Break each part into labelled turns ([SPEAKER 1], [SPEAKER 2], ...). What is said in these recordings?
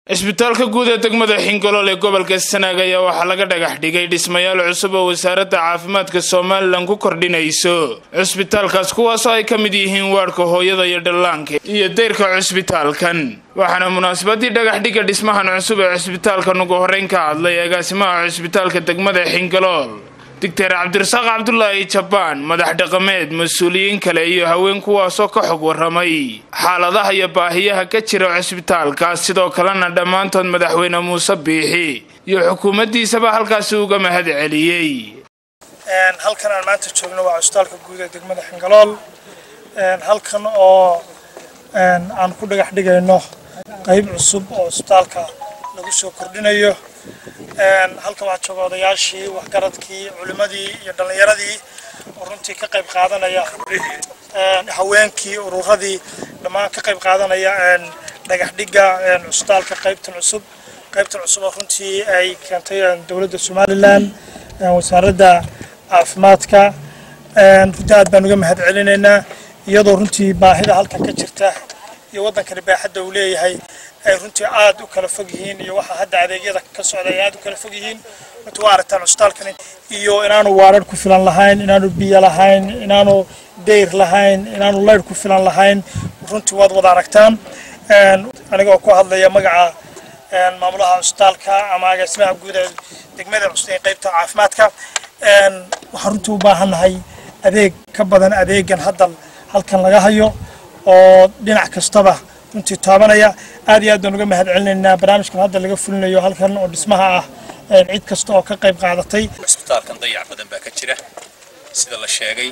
[SPEAKER 1] cisbitaalka guud ee degmada xingolool ee gobolka sanaag ayaa waxaa laga dhagax dhigay dhismayaal cusub oo wasaaradda caafimaadka somalilan ku kordhinayso cisbitaalkaas kuwaasoo ay ka mid yihiin waadhka hooyada iyo dhallaanka iyo dayrka cisbitaalkan waxaana munaasabadii dhagaxdhigga dhismahan cusub ee cisbitaalkan ugu horreyn ka hadlay agaasimaha cisbitaalka degmada xingolool doctor cabdirasaaq cabdulaahi jabaan madax dhaqameed mas-uuliyiin kale iyo haween kuwaasoo ka xog warramay xaaladaha iyo baahiyaha ka jira cisbitaalkaas sidoo kalena dhammaantood madaxweyne muuse biixi iyo xukuumaddiisaba halkaasi uga mahad celiyey
[SPEAKER 2] halkan aan maanta joogno waa cisbitaalka guud ee degmada xingalool halkan oo aan ku dhagax dhigayno qayb cusub oo cisbitaalka lagu soo kordhinayo halkan waxaa jooga odayaashii waxgaradkii culimadii iyo dhallinyaradii oo runtii ka qayb qaadanaya haweenkii ururadii dhammaan ka qayb qaadanaya dhagax dhigga cusbitaalka qaybtan cusub qaybtan cusub oo runtii ay keentay dowladda somalilan wasaaradda caafimaadka runtii aad baan uga mahad celinaynaa iyadoo runtii baahida halkan ka jirta iyo waddankani baaxadda uu leeyahay ay runtii aad u kala fog yihiin iyo waxa hadda adeegyada ka socda ay aad u kala fog yihiin runtii waa aragtaan cusbitaalkani iyo inaanu waarar ku filan lahayn inaanu biyo lahayn inaanu dayr lahayn inaanu laydh ku filan lahayn runtii waad wada aragtaan anigoo ku hadlaya magaca maamulaha cusbitaalka ama agaasimaha guud ee degmada cusub ee qaybta caafimaadka waxaan runtii u baahannahay adeeg ka badan adeegan hadda halkan laga hayo oo dhinac kastaba runtii taabanaya aad iyo aad baan uga mahad celinaynaa barnaamijkan hadda laga fulinayo halkan oo dhismaha ah cid kasta oo ka qayb qaadatay
[SPEAKER 3] cisbitaalkan dayac badan baa ka jira sida la sheegay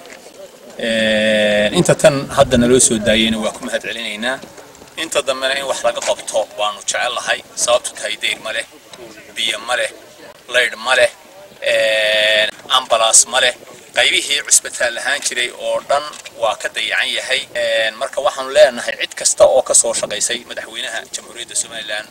[SPEAKER 3] inta tan hadda naloo soo daayeyna waa ku mahad celinaynaa inta dambena in wax laga qabto waanu jecellahay sababtu tahay deyr ma leh biyo ma leh laydh ma leh ambalaas ma leh qaybihii cusbitaal ahaan jiray oo dhan waa ka dayacan yahay marka waxaanu leenahay cid kasta oo ka soo shaqaysay madaxweynaha jamhuuriyadda somalilan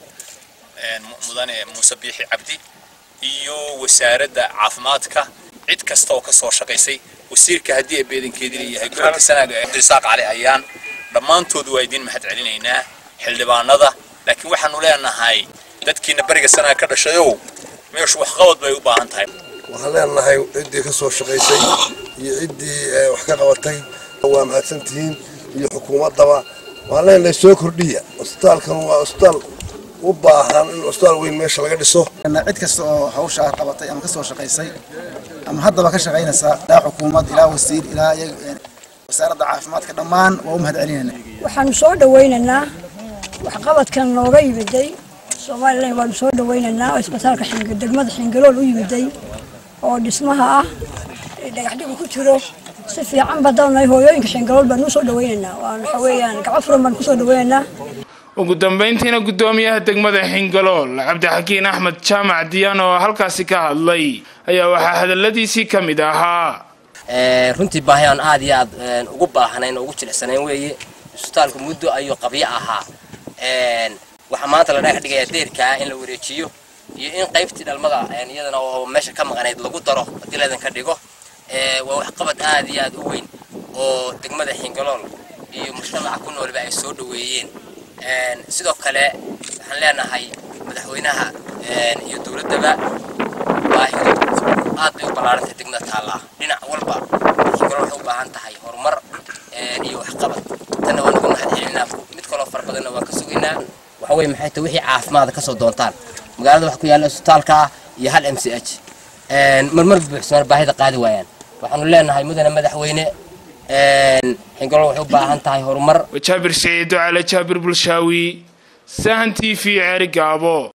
[SPEAKER 3] mudane muuse biixi cabdi iyo wasaaradda caafimaadka cid kasta oo ka soo shaqaysay wasiirka haddii ay beedankeedii leeyahay gobolka sanaaga cabdirasaaq cali ayaan dhammaantood waa idiin mahad celinaynaa xildhibaanada laakiin waxaanu leenahay dadkiina beriga sanaaga ka dhashayow meeshu waxqabad bay u baahan tahay
[SPEAKER 4] waxaan leenahay ciddii ka soo shaqaysay iyo ciddii wax ka qabatay waa mahadsantihiin iyo xukuumaddaba waxaan leenahay soo kordhiya cusbitaalkan waa cusbitaal u baahan in cusbitaal weyn meesha laga dhiso
[SPEAKER 5] cid kasta oo hawshaa qabatay ama ka soo shaqaysay ama haddaba ka shaqaynaysa ilaa xukuumad ilaa wasiir ilaa wasaaradda caafimaadka dhammaan waa u mahad celinaynaa
[SPEAKER 6] waxaanu soo dhawaynaynaa waxqabadkan nooga yimiday somalilan waanu soo dhawaynaynaa oo isbitaalka degmada xingalool u yimiday oo dhismaha ah dhagaxdhigu ku jiro si fiican badanahay hooyooyinka xingalool baanu usoo dhawaynaynaa waxa weeyaan gaco furan baanu kusoo dhawaynaynaa
[SPEAKER 1] ugu dambayntiina guddoomiyaha degmada xingalool cabdixakiin axmed jaamac diyaan oo halkaasi ka hadlay ayaa waxaa hadaladiisii ka mid ahaa
[SPEAKER 7] runtii baahi aan aad iyo aad ugu baahanayn oo ugu jilicsanayn weeye isbitaalku muddo ayuu qabyo ahaa waxaa maanta la dhagax dhigayaa deerkaa in la wareejiyo iyo in qaybtii dhalmada iyadana oo meesha ka maqanayd lagu daro haddii laydan ka dhigo waa waxqabad aad iyo aad u weyn oo degmada xingalool iyo mujtamaca ku noolba ay soo dhoweeyeen sidoo kale waxaan leenahay madaxweynaha iyo dowladdaba baahidu aad bay u ballaarantay degmada taallaa dhinac walba xingalool waxay u baahan tahay horumar iyo waxqabad tanna waan uga mahad celinaa mid kaloo fara badanna waan ka sugaynaa waxa weye maxay tahay wixii caafimaada ka soo doontaan magaalada waxa ku yaalla isbitaalka iyo hal m c h marmar buuxsamar baahida qaadi waayaan waxaanu leenahay mudane madaxweyne xingalool waxay u baahan tahay horumar
[SPEAKER 1] jaabir siciido cali jaabir bulshaawi sahan t v ceeri gaabo